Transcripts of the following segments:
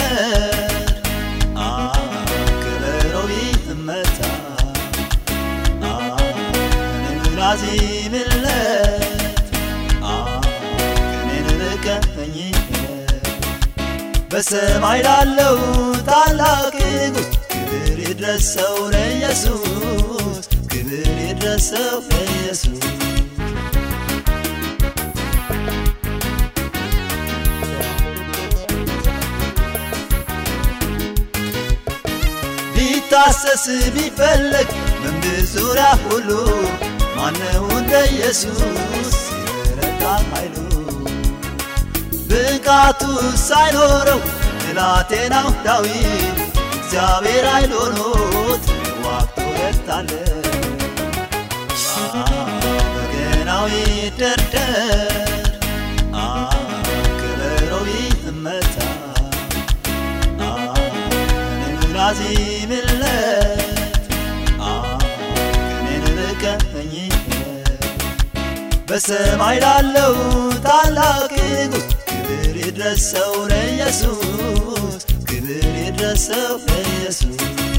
ከበሮ ይመታ እኔም ላዚምለት ከኔን ርቀኝ በሰማይ ላለው ታላቅ ንጉሥ ክብር ይድረሰው ለኢየሱስ ክብር ይድረሰው ለኢየሱስ ቢታሰስ ቢፈለግ በምድር ዙሪያ ሁሉ ማነው እንደ ኢየሱስ ሲረዳ ኃይሉ ብቃቱ ሳይኖረው ብላቴናው ዳዊት እግዚአብሔር ኃይል ሆኖት ዋግቶ ረታለ በገናው ይደርደር ከበሮው ይመታ እኔም ላዚምለት ከኔን ርቀኝ በሰማይ ላለው ታላቅ ንጉሥ ክብር ይድረሰው ለኢየሱስ ክብር ይድረሰው ለኢየሱስ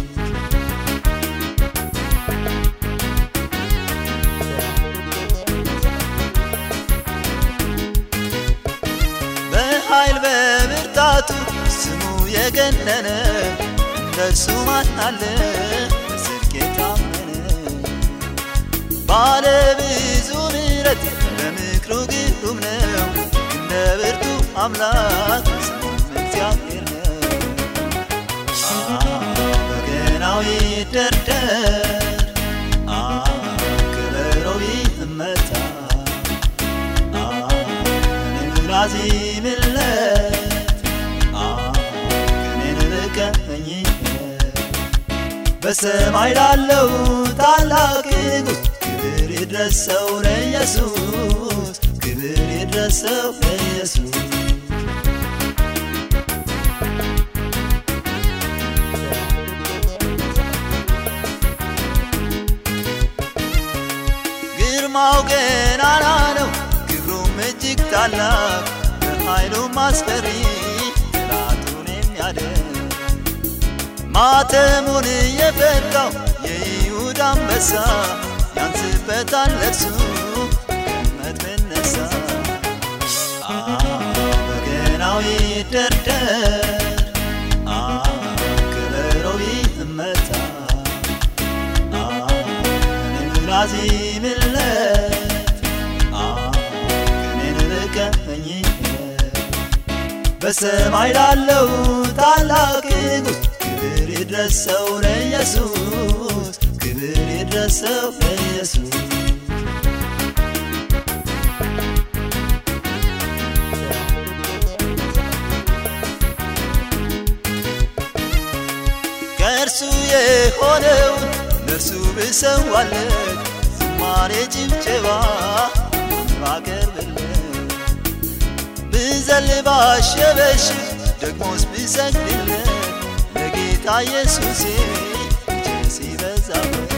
በኃይል በብርታቱ ስሙ የገነነ እንደሱ ማን አለ በጽድቅ የታመነ ባለ ብዙ ምሕረት በምክሩ ግሩም ነው እንደ ብርቱ አምላክ ስሙም እግዚአብሔር ነው በገናው ይደርደር ከበሮው ይመታ እኔም ላዚምለት ከኔን ርቀኝ በሰማይ ላለው ታላቅ ንጉሥ ክብር ይድረሰው ለኢየሱስ ክብር ይድረሰው ለኢየሱስ ግርማው ገናና ነው ክብሩም እጅግ ታላቅ በኃይሉም አስፈሪ ጠላቱን የሚያደን ማተሙን የፈታው የይሁዳ አንበሳ ያንስበታል ለርሱ ገመድ ብነሳ በገናው ይደርደር ከበሮው ይመታ እኔም ላዚምለት ከኔን ርቀኝ በሰማይ ላለው ታላቅ ንጉሥ ክብር ይድረሰው ለኢየሱስ ክብር ይድረሰው ለኢየሱስ ከእርሱ የሆነውን ለእርሱ ብሰዋለት ዝማሬ ጭብጨባ ባቀርብለት ብዘል ባሸበሽብ ደግሞስ ብሰግድለት ለጌታ ኢየሱሴ እጅግ ሲበዛበት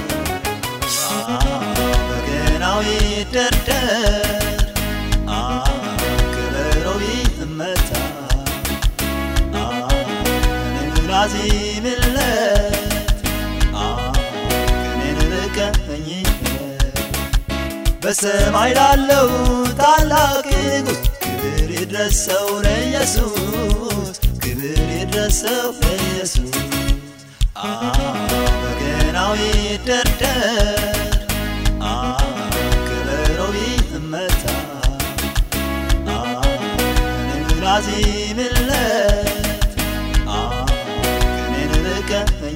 በገናው ይደርደር ከበሮው ይመታ እኔም ላዚምለት ከኔን ርቀኝ በሰማይ ላለው ታላቅ ንጉሥ ክብር ይድረሰው ለኢየሱስ ክብር ይድረሰው ለኢየሱስ በገናው ይደርደር ከበሮው ይመታ እኔም ላዚምለት ከኔን ርቀኝ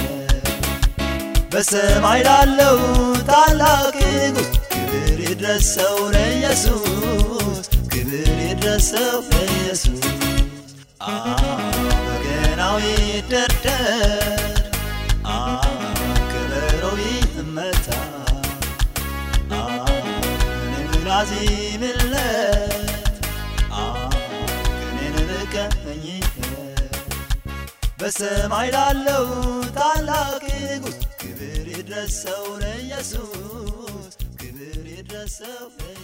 በሰማይ ላለው ታላቅ ንጉሥ ክብር ይድረሰው ለኢየሱስ ክብር ይድረሰው ለኢየሱስ በገናው ይደርደር ከበሮው ይመታ እኔም ላዚምለት ከኔን ርቀኝ በሰማይ ላለው ታላቅ ንጉሥ ክብር ይድረሰው ለኢየሱስ ክብር ይድረሰው